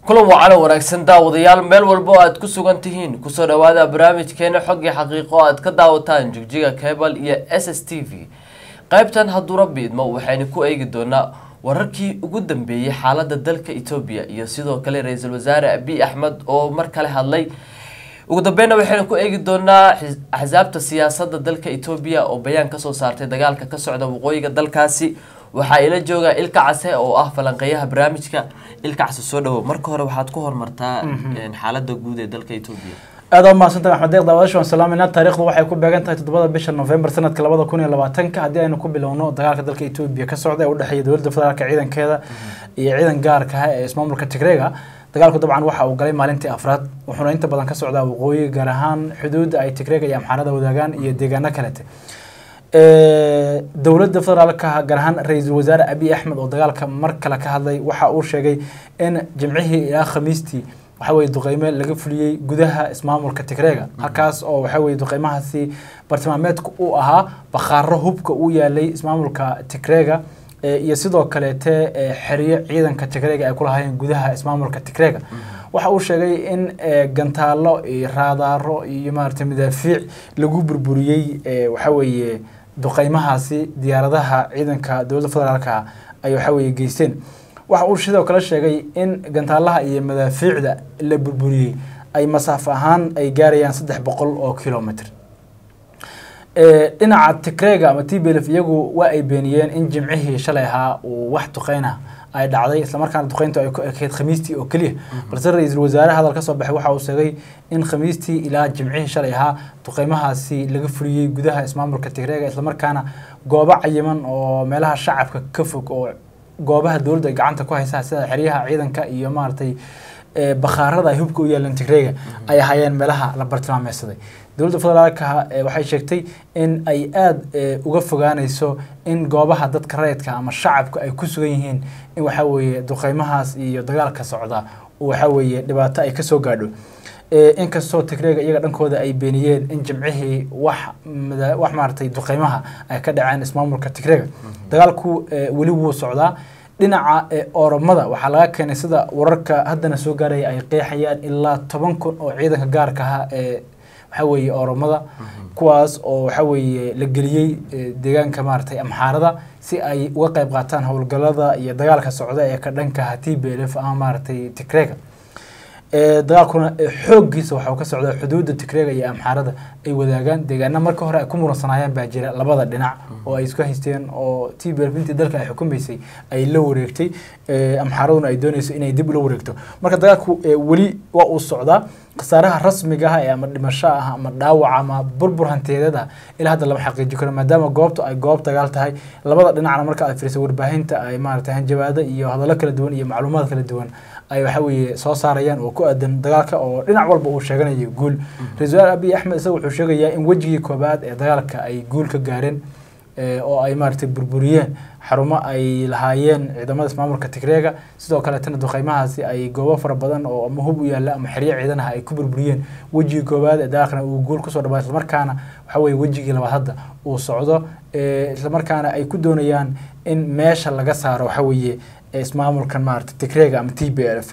kulan wacana wanaagsan daawadayaal meel walba oo aad ku sugan tihiin kusoo dhawaada barnaamijkeena xog iyo xaqiiqo aad ka daawataan jigjiga cable iyo s s t v qaybtan hadduu rabbi idmo waxaynu ku eegi doonaa wararkii ugu dambeeyey xaalada dalka etoobiya iyo sidoo kale ra-iisul wasaare abiy axmed oo mar kale hadlay ugu dambeyna waxaynu ku eegi doonaa axsaabta siyaasadda dalka etoobiya oo bayaan kasoo saartay dagaalka ka socda waqooyiga dalkaasi waxaa ila jooga ilka case oo ah falanqeeyaha barnaamijka ilka case soo dhawow marka hore waxaad ku hormartaa xaalada guud ee dalka etoobiya aad waa mahadsantahay axmed deeq daawadashi waan salaamayna taariikhdu waxay ku beegan tahay toddobada bisha november sanadka labada kun iyo labaatanka haddii aynu ku bilowno dagaalka dalka etoobiya ka socda ee udhexeeya dowladda federaalka ciidankeeda iyo ciidan gaarka ah ee ismaamulka tigreega dagaalku dabcan waxa uu galay maalintii afraad wuxuuna inta badan ka socdaa waqooyi gaar ahaan xuduudda ay tigreega iyo amxaarada wadaagaan iyo deegaano kalete dowladda federaalka gaar ahaan ra-iisul wasaare abiy axmed oo dagaalka mar kale ka hadlay waxa uu sheegay in jimcihii ilaa khamiistii waxa weye duqeyme laga fuliyey gudaha ismaamulka tigreega halkaas oo waxa weye duqeymahaasi bartilmaameedka uu ahaa bakhaaro hubka uu yaalay ismaamulka tigreega iyo sidoo kaleete xeriyo ciidanka tigreega ay kulahaayeen gudaha ismaamulka tigreega waxa uu sheegay in gantaalo iyo raadaaro iyo maaragtay madaafiic lagu burburiyey waxa weeye duqeymahaasi diyaaradaha ciidanka dowladda federaalka ay waxa weye geysteen waxa uu sidoo kale sheegay in gantaalaha iyo madaafiicda la burburiyey ay masaafo ahaan ay gaarayaan saddex boqol oo kilomitr dhinaca tigreega ama t b lf iyagu waa ay beeniyeen in jimcihii shalay ahaa uu wax duqeyna ay dhacday islamarkaana duqeyntu ay ku ekeyd khamiistii oo keliya balse ra-iisul wasaare hadal ka soo baxay waxa uu sheegay in khamiistii ilaa jimcihii shalay ahaa duqeymahaasi laga fuliyey gudaha ismaamulka tigreega islamarkaana goobo cayiman oo meelaha shacabka ka fog oo goobaha dowladda ay gacanta ku haysaa sida xeryaha ciidanka iyo maaragtay bakhaarada ay hubka u yaaleen tigreega ay ahaayeen meelaha la bartilmaameysaday dowladda federaalka waxay sheegtay in ay aada uga fogaaneyso in goobaha dadka rayidka ama shacabka ay ku sugan yihiin in waxa weeye duqeymahaas iyo dagaalka socda waxa weeye dhibaato ay kasoo gaadho inkastoo tigreega iyaga dhankooda ay beeniyeen in jimcihii wax wax maaragtay duqeymaha ay ka dhaceen ismaamulka tigreega dagaalku weli wuu socdaa dhinaca oromada waxaa laga keenay sida wararka haddana soo gaaraya ay qeexayaan ilaa toban kun oo ciidanka gaarka ah ee waxa weeye oromada kuwaas oo waxa weeye la geliyey deegaanka maaragtay amxaarada si ay uga qayb qaataan howlgalada iyo dagaalka socda ee ka dhanka t b lf ama maaragtay tigreega dagaalkuna xooggiisa waxau ka socdaa xuduudda tigreega iyo amxaarada ay wadaagaan deegaana marka hore ay ku muransanaayeen baa jira labada dhinac oo ay isku haysteen oo t b lf intii dalka ay xukumaysay ay la wareegtay amxaaraduna ay doonayso inay dib ula wareegto marka dagaalku weli waa uu socdaa khasaaraha rasmiga ah ee ama dhimasho ah ama dhaawac ama burbur hantiyadeeda ilaa hadda lama xaqiiji karo maadaama goobtu ay goob dagaal tahay labada dhinacna marka aad fiirisa warbaahinta ay maaragtay hanjabaado iyo hadallo kala duwan iyo macluumaad kala duwan ay waxa weeye soo saarayaan oo ku aadan dagaalka oo dhinac walba uu sheeganayo guul ra-isul wasaar abiy axmed isaga wuxuu sheegayaa in wejigii koobaad ee dagaalka ay guul ka gaareen oo ay maaragtay burburiyeen xarumo ay lahaayeen ciidamada ismaamulka tigreega sidoo kaleetana duqeymahaasi ay goobo fara badan oo ama hub u yaalla ama xeryo ciidanaha ay ku burburiyeen wejigii koowaad ee dagaalkana uu guul kusoo dhawaa islamarkaana waxa weye wejigii labaad hadda uu socdo islamarkaana ay ku doonayaan in meesha laga saaro waxa weeye ismaamulkan maarata tigreega ama t b lf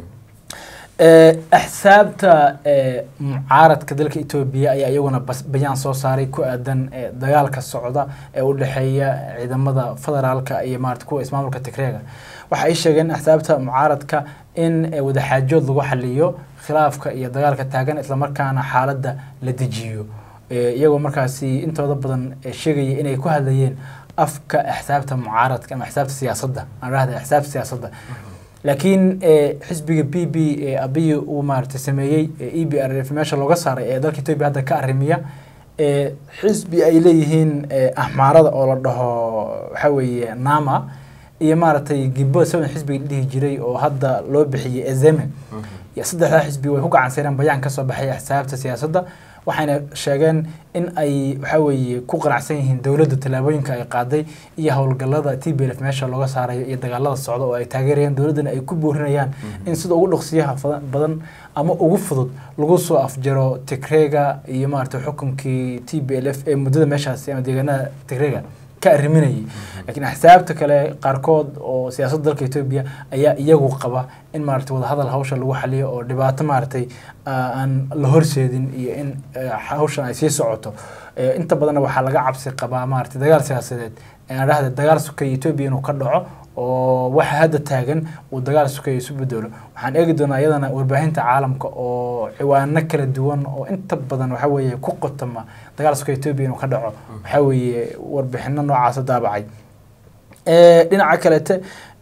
axsaabta mucaaradka dalka etoobiya ayaa iyaguna bayaan soo saaray ku aadan dagaalka socda ee u dhexeeya ciidamada federaalka iyo maarata kuwa ismaamulka tigreega waxa ay sheegeen axsaabta mucaaradka in wadaxaajood lagu xaliyo khilaafka iyo dagaalka taagan islamarkaana xaaladda la dejiyo iyagoo markaasi intooda badan sheegaya inay ku hadlayeen afka axsaabta mucaaradka ama axsaabta siyaasadda aan rahda axsaabta siyaasadda laakiin xisbiga b b ee abiyi uu maaragtay sameeyey e b r f meesha looga saaray ee dalka etoobiya hadda ka arrimiya xisbi ay leeyihiin axmaarada oo la dhaho waxa weeye nama iyo maaragtay gibbo seven xisbiga dhihi jiray oo hadda loo bixiyey ezeme saddexdaa xisbi way ku gacanseereen bayaan ka soo baxay axsaabta siyaasadda waxayna sheegeen in ay waxa weeye ku qanacsan yihiin dowladda tallaabooyinka ay qaaday iyo howlgallada t b lf meesha looga saarayo iyo dagaalada socda oo ay taageerayaan dowladdana ay ku boorinayaan in sida ugu dhaqsiyaha badan ama ugu fudud lagu soo afjaro tigreega iyo maaragtay xukunkii t b l f ee muddada meeshaasi ama deegaanada tigreega ka arriminayay laakiin axsaabta kale qaarkood oo siyaasadda dalka etoobiya ayaa iyagu qaba in maaragtay wadahadal hawsha lagu xaliyo oo dhibaato maaragtay aan la horseedin iyo in hawshan ay sii socoto inta badanna waxaa laga cabsi qabaa maaragtay dagaal siyaasadeed aan dhahda dagaal sukaya etoobiya inuu ka dhaco oo waxa hadda taagan uu dagaal sukaya isu bedelo waxaan eegi doonaa iyadana warbaahinta caalamka oo ciwaano kala duwan oo inta badan waxa weeye ku qotama dagaal sukaya etoobiya inuu ka dhaco waxa weeye warbixino noocaasa daabacay dhinaca kalete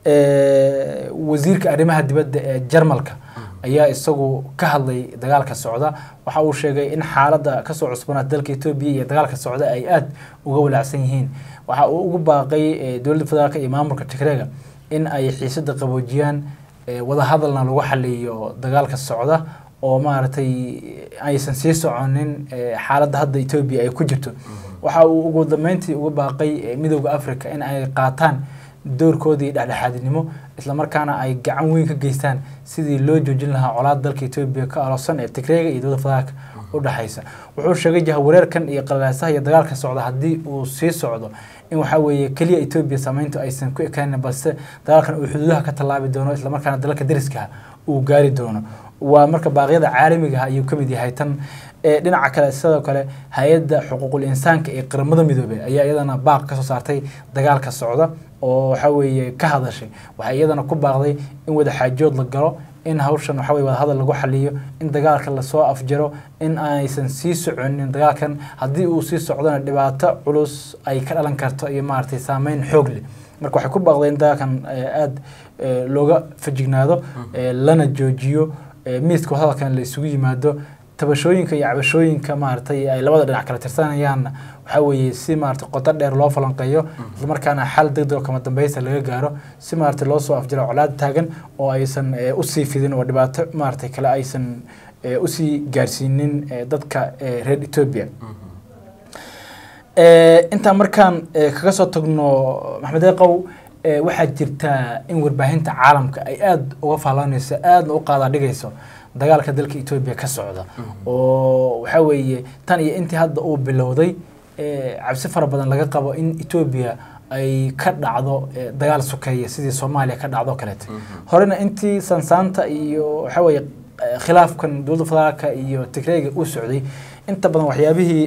wasiirka arrimaha dibadda ee jarmalka ayaa isagu ka hadlay dagaalka socda waxa uu sheegay in xaaladda kasoo cusbanaata dalka etoobiya iyo dagaalka socda ay aada uga walaacsan yihiin waxa uu ugu baaqay dowladda federaalk iyo maamulka tigreega in ay xiisada qaboojiyaan wadahadalna lagu xaliyo dagaalka socda oo maaragtay aysan sii soconin xaaladda hadda etoobiya ay ku jirto waxa uu ugu dambeyntii uga baaqay midooda africa in ay qaataan doorkoodii dhexdhexaadinimo islamarkaana ay gacan weyn ka geystaan sidii loo joojin lahaa colaad dalka etoobiya ka aloosan ee tigreega iyo dowladda federaalka u dhexaysa wuxuu sheegay jahawareerkan iyo qalalaasaha iyo dagaalka socda haddii uu sii socdo in waxaa weeye keliya etoobiya saameyntu aysan ku ekaanin balse dagaalkan uu xuduudaha ka tallaabi doono islamarkaana dalalka dariskaha uu gaari doono waa marka baaqyada caalamiga ah ayuu ka mid yahay tan dhinaca kale sidoo kale hay-adda xuquuqul insaanka ee qaramada midoobey ayaa iyadana baaq kasoo saartay dagaalka socda oo waxa weeye ka hadashay waxay iyadana ku baaqday in wadaxaajood la galo in hawshan waxa weye wadahadal lagu xaliyo in dagaalka lasoo afjaro in aysan sii soconin dagaalkan haddii uu sii socdona dhibaato culus ay ka dhalan karto iyo maaragtay saameyn xoog leh marka waxay ku baaqday in dagaalkan aada looga fajignaado lana joojiyo miiska wadahadalkan la isugu yimaado tabashooyinka iyo cabashooyinka maaragtay ay labada dhinac kala tirsanayaanna waxaa weeye si maaragtay qoto dheer loo falanqeeyo islamarkaana xal degdeg oo kama dambeysa laga gaaro si maaragtay loo soo afjiro colaad taagan oo aysan usii fidin oo dhibaato maaragtay kale aysan usii gaarsiinin dadka reer etoobiya intaan markaan kaga soo tagno maxmed eeqow waxaa jirtaa in warbaahinta caalamka ay aada uga faalanayso aadna u qaadaa dhigayso dagaalka dalka etoobiya ka socda oo waxaa weeye tan iyo intii hadda uu bilowday cabsi fara badan laga qabo in etoobiya ay ka dhacdo dagaal sokeeya sidii soomaaliya ka dhacdo kaleete horena intii sansaanta iyo waxaa weeye khilaafkan dowladda federaalka iyo tigreega uu socday inta badan waxyaabihii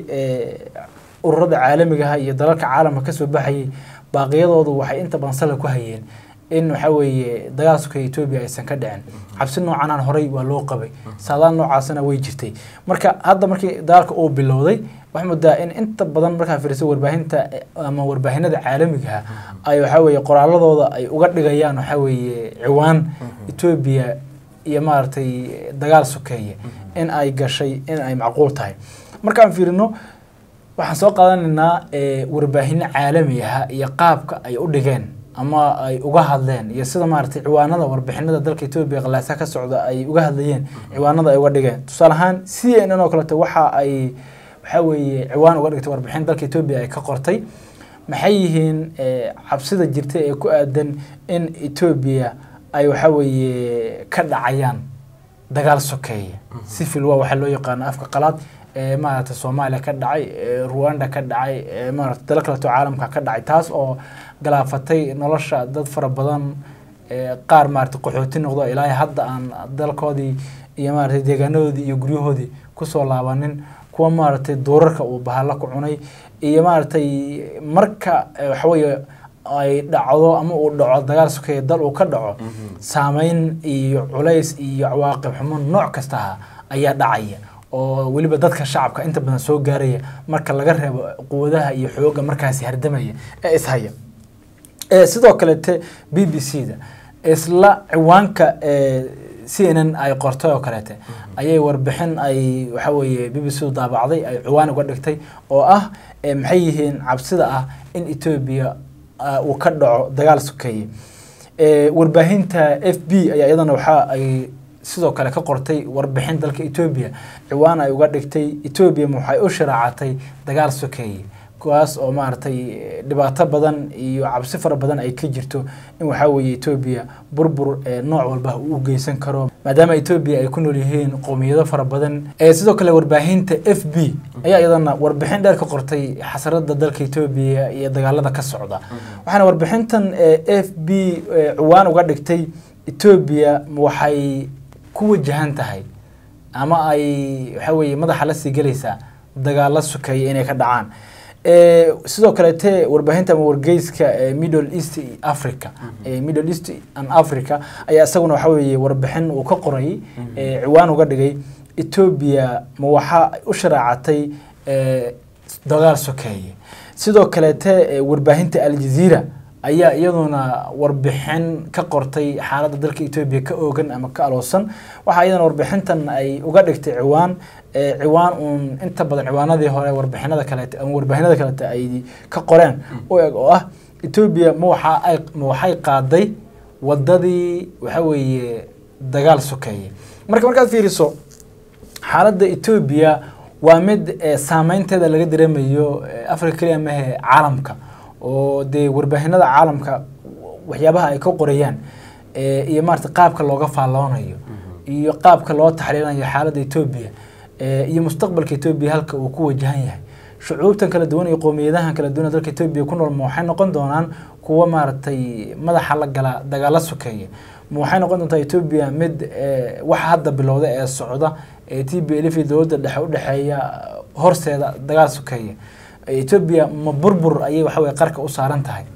ururada caalamigaha iyo dalalka caalamka kasoo baxayay baaqiyadoodu waxay inta badan sala ku hayeen in waxa weeye dagaal sokeeya etoobiya aysan ka dhicin cabsi noocanaan horey waa loo qabay saadaal noocaasna way jirtay marka hadda markii dagaalka uu bilowday waxaa moodaa in inta badan markaa fiiriso warbaahinta ama warbaahinada caalamigaha ay waxaa weeye qoraaladooda ay uga dhigayaan waxaa weeye ciwaan etoobiya iyo maaragtay dagaal sokeeye in ay gashay in ay macquul tahay markaan fiirino waxaan soo qaadanaynaa warbaahinno caalami aha iyo qaabka ay u dhigeen ama ay uga hadleen iyo sida maaragtay ciwaanada warbixinada dalka etoobiya qalaasa ka socda ay uga hadlayeen ciwaanada ay uga dhigeen tusaale ahaan c n n oo kaleeto waxa ay waxaa weeye ciwaan uga dhigtay warbixin dalka etoobiya ay ka qortay maxay yihiin cabsida jirta ee ku aadan in etoobiya ay waxaa weeye ka dhacayaan dagaal sokeeye civil war waxaa loo yaqaano afka qalaad ee maaragtay soomaaliya ka dhacay ruwanda ka dhacay maaragtay dalo kaleto caalamka ka dhacay taas oo galaafatay nolosha dad fara badan qaar maaragtay qaxooti noqdo ilaa hadda aan dalkoodii iyo maaragtay deegaanadoodii iyo guryahoodii kusoo laabanin kuwa maaragtay duurarka uu bahalla ku cunay iyo maaragtay marka waxaweeye ay dhacdo ama uu dhaco dagaal sokeeye dal uu ka dhaco saameyn iyo culays iyo cawaaqib xumo nooc kastaha ayaa dhacaya oo weliba dadka shacabka inta badan soo gaaraya marka laga reebo quwadaha iyo xooga markaasi hardamaya ee ishaya sidoo kalete b b c da isla ciwaanka c n n ay qortay oo kaleete ayay warbixin ay waxa weeye b b c du daabacday ay ciwaan uga dhigtay oo ah maxay yihiin cabsida ah in etoobiya uu ka dhaco dagaal sokeeye warbaahinta f b ayaa iyadana waxa ay sidoo kale ka qortay warbixin dalka etoobiya ciwaan ay uga dhigtay etoobiya waxay u sharaacatay dagaal sokeeye kuwaas oo maaragtay dhibaato badan iyo cabsi fara badan ay ka jirto in waxaa weeye etoobiya burbur nooc walba uu u geysan karo maadaama etoobiya ay ku nool yihiin qowmiyado fara badan sidoo kale warbaahinta f b ayaa iyadana warbixin dheer ka qortay xasarada dalka etoobiya iyo dagaalada ka socda waxaana warbixintan f b ciwaan uga dhigtay etoobiya waxay ku wajahan tahay ama ay waxa weeye madaxa la sii gelaysaa dagaalo sukeeya inay ka dhacaan sidoo kaleete warbaahinta ama wargeyska middle east africa middle east and africa ayaa isaguna waxa weeye warbixin uu ka qoray ciwaan uga dhigay etoobiya ma waxa u sharaacatay dagaal sokeeye sidoo kaleete warbaahinta aljazeera ayaa iyaduna warbixin ka qortay xaaladda dalka etoobiya ka oogan ama ka aloosan waxaa iyadana warbixintan ay uga dhigtay ciwaan ciwaan uun inta badan ciwaanadii hore warbixinada kaleete ama warbaahinada kaleete ay ka qoreen u eg oo ah etoobiya ma waxa ay ma waxay qaaday wadadii waxa weeye dagaal sokeeye marka markaad fiiriso xaaladda etoobiya waa mid saameynteeda laga dareemayo africa keliya mahe caalamka oo dee warbaahinada caalamka waxyaabaha ay ka qorayaan iyo maarata qaabka looga faalloonayo iyo qaabka loo taxliilinayo xaaladda etoobiya iyo mustaqbalka etoobiya halka uu ku wajahan yahay shucuubtan kala duwan iyo qowmiyadahan kala duwan ee dalka etoobiya ku nool ma waxay noqon doonaan kuwa maaragtay madaxa la gala dagaalo sokeeya ma waxay noqon doontaa etoobiya mid waxa hadda bilowda ee socda ee t b lf iyo dowladda dhexe udhexeeya horseeda dagaal sokeeya etoobiya ma burbur ayay waxa weye qarka u saaran tahay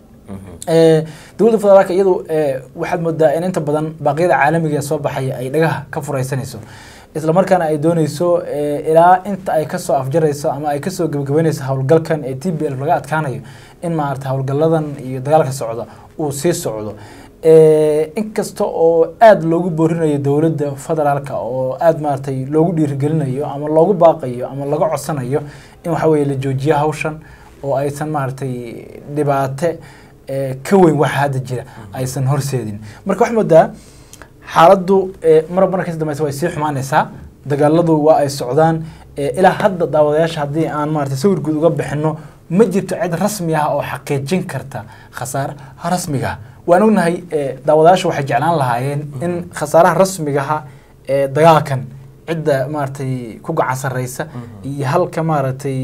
dowladda federaalka iyadu waxaad moodaa in inta badan baaqyada caalamiga ee soo baxaya ay dhagaha ka furaysanayso isla markaana ay dooneyso ilaa inta ay kasoo afjarayso ama ay kasoo gebagabeyneyso howlgalkan ee t b l laga adkaanayo in maarata howlgaladan iyo dagaalka socda uu sii socdo inkasta oo aada loogu boorinayo dowladda federaalka oo aada maaratay loogu dhiirigelinayo ama loogu baaqayo ama laga codsanayo in waxa weye la joojiyo hawshan oo aysan maaragtay dhibaate ka weyn waxa hadda jira aysan horseedin marka waxaa moodaa xaaladdu mar marka kasi dambeysa way sii xumaanaysaa dagaaladu waa ay socdaan ilaa hadda daawadayaasha haddii aan maarata sawir guud uga bixino ma jirto cid rasmi ah oo xaqiijin karta khasaaraha rasmiga waan ognahay daawadayaasha waxay jeclaan lahaayeen in khasaaraha rasmigaha ee dagaalkan cidda maaragtay ku gacan sarreysa iyo halka maaragtay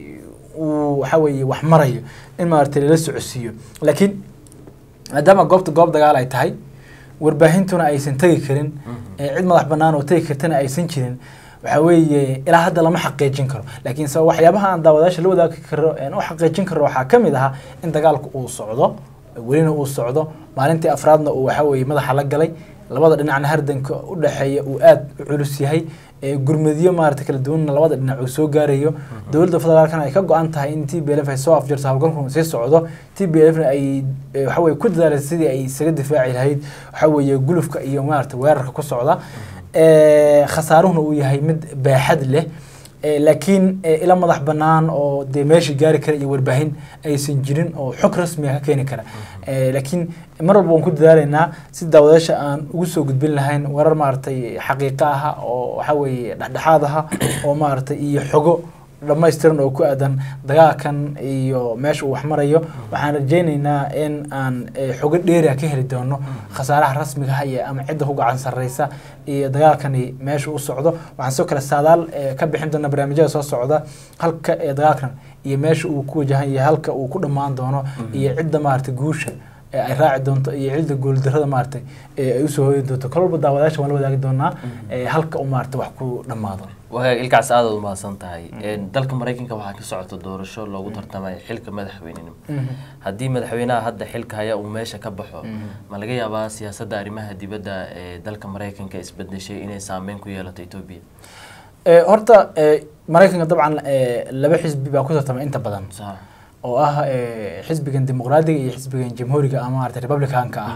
uu waxa weeye wax marayo in maaragtay lala socodsiiyo laakiin maadaama goobta goob dagaal ay tahay warbaahintuna aysan tegi karin cid madax bannaan oo tegi kartana aysan jirin waxa weeye ilaa hadda lama xaqiijin karo laakiin se waxyaabaha aan daawadayaasha la wadaagi karo aan u xaqiijin karo waxaa ka mid ahaa in dagaalku uu socdo welina uu socdo maalintii afraadna uu waxa weeye madaxa la galay labada dhinacna hardanka u dhexeeya uu aada u culus yahay gurmadiyo maarata kala duwanna labada dhinac uu soo gaarayo dowladda federaalkana ay ka go-an tahay in t b lf ay soo afjarto hawlgalku sii socdo t b lfna ay waxaweye ku dadaalaysa sidii ay isaga difaaci lahayd waxa weeye gulufka iyo maarata weerarka ku socda khasaaruhuna uu yahay mid baaxad leh laakiin ila madax bannaan oo dee meesha gaari kara iyo warbaahin aysan jirin oo xog rasmiga ka keeni kara laakiin mar walba waan ku dadaalaynaa si daawadayaasha aan ugu soo gudbin lahayn warar maaragtay xaqiiqo aha oo waxa weeye dhexdhexaad aha oo maaragtay iyo xogo dhammaystiran oo ku aadan dagaalkan iyo meesha uu wax marayo waxaan rajaynaynaa in aan xogo dheeriah ka heli doono khasaaraha rasmiga ah iyo ama cidda ku gacan sarreysa iyo dagaalkani meesha u socdo waxaan sidoo kale saadaal ka bixin doona barnaamijyada soo socda halka ee dagaalkan iyo meesha uu ku wajahan yahay halka uu ku dhammaan doono iyo cidda maaragtay guusha ay raaci doonto iyo cidda guuldarada maaragtay ay usoo hooyi doonto kolba daawadayaasha waan la wadaagi doonaa halka uu maaragtay wax ku dhammaado wagaag ilkaas aadaad umahadsan tahay dalka maraykanka waxaa ka socota doorasho loogu tartamaya xilka madaxweynenimo haddii madaxweynaha hadda xilka haya uu meesha ka baxo ma laga yaabaa siyaasadda arrimaha dibadda ee dalka maraykanka isbedeshay inay saameyn ku yeelato etoobiya horta maraykanka dabcan laba xisbi baa ku tartamay inta badan oo ah xisbigan dimuqraadiga iyo xisbigan jamhuuriga ama maarata republicanka ah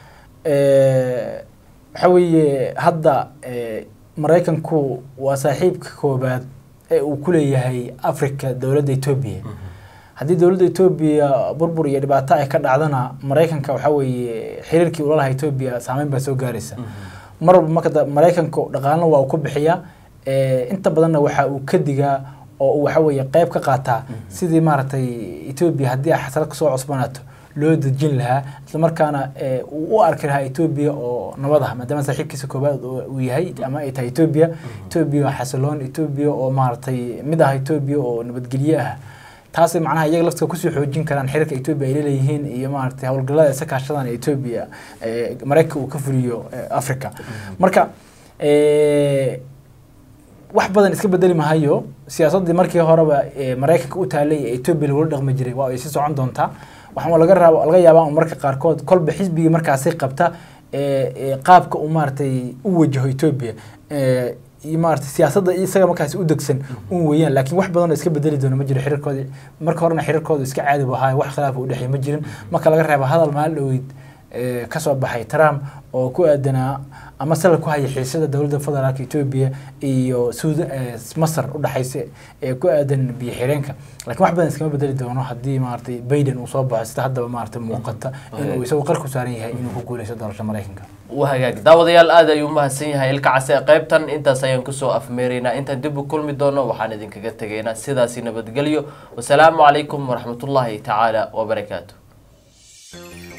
waxa weeye hadda maraykanku waa saaxiibka koobaad ee uu ku leeyahay africa dowladda etoobiya haddii dowladda etoobiya burbur iyo dhibaato ay ka dhacdana maraykanka waxa weeye xiriirkii ula lahaa etoobiya saameyn baa soo gaaraysa mar walba marka maraykanku dhaqaalna waa uu ku bixiyaa inta badanna waxa uu ka digaa oo uu waxa weeye qeyb ka qaataa sidii maaragtay etoobiya haddii ay xasarad kasoo cusbanaato loo dejin lahaa islamarkaana eh, uu u arki lahaa etoobiya oo nabad ah maadaama saaxiibkiisa koobaad uu uu yahay ama ay tahay etoobiya etoobiya oo xasiloon etoobiya oo maaragtay mid ah etoobiya oo nabadgelye ah taasay macnaha iyaga laftiga kusii xoojin karaan xiriirka etoobiya ay leeyihiin iyo maaragtay howlgallada isa kaashadan ee etoobiya eh, maraykanka uu ka fuliyo eh, africa marka eh, wax badan iska bedeli mahayo siyaasaddii markii horeba ee maraykanka u taalay ee etoobiya lagula dhaqmi jiray waa ay sii socon doontaa waxaa laga raaba laga yaabaa un marka qaarkood kolba xisbigii markaasi qabta ee ee qaabka uu maaragtay u wajaho etoobiya ee iyo maaragtay siyaasadda isaga markaasi u degsan un weeyaan laakiin wax badan oo iska bedeli doona ma jiro xiriirkooda marka horena xiriirkooda iska caadi bu ahaa wax khilaaf u dhexeey ma jirin marka laga reeba hadal maalin dhoweyd ee kasoo baxay trump oo ku aadanaa ama sala ku haya xiisada dowladda federaalka etoobiya iyo suuda masar u dhexaysa ee ku aadan biyo xireenka laakiin wax badan iskama bedeli doono haddii maaragtay biden uu soo baxo sida haddaba maaragtay muuqata inuu isagu qarku saaran yahay inuu ku guuleysto doorasho maraykanka waa hagaag daawadayaal aad ayuu umahadsan yahay ilka case qaybtan intaas ayaan kusoo afmeeraynaa intaan dib u kulmi doono waxaan idinkaga tegaynaa sidaasi nabadgelyo wasalaamu calaykum waraxmatullaahi tacaala wabarakaatu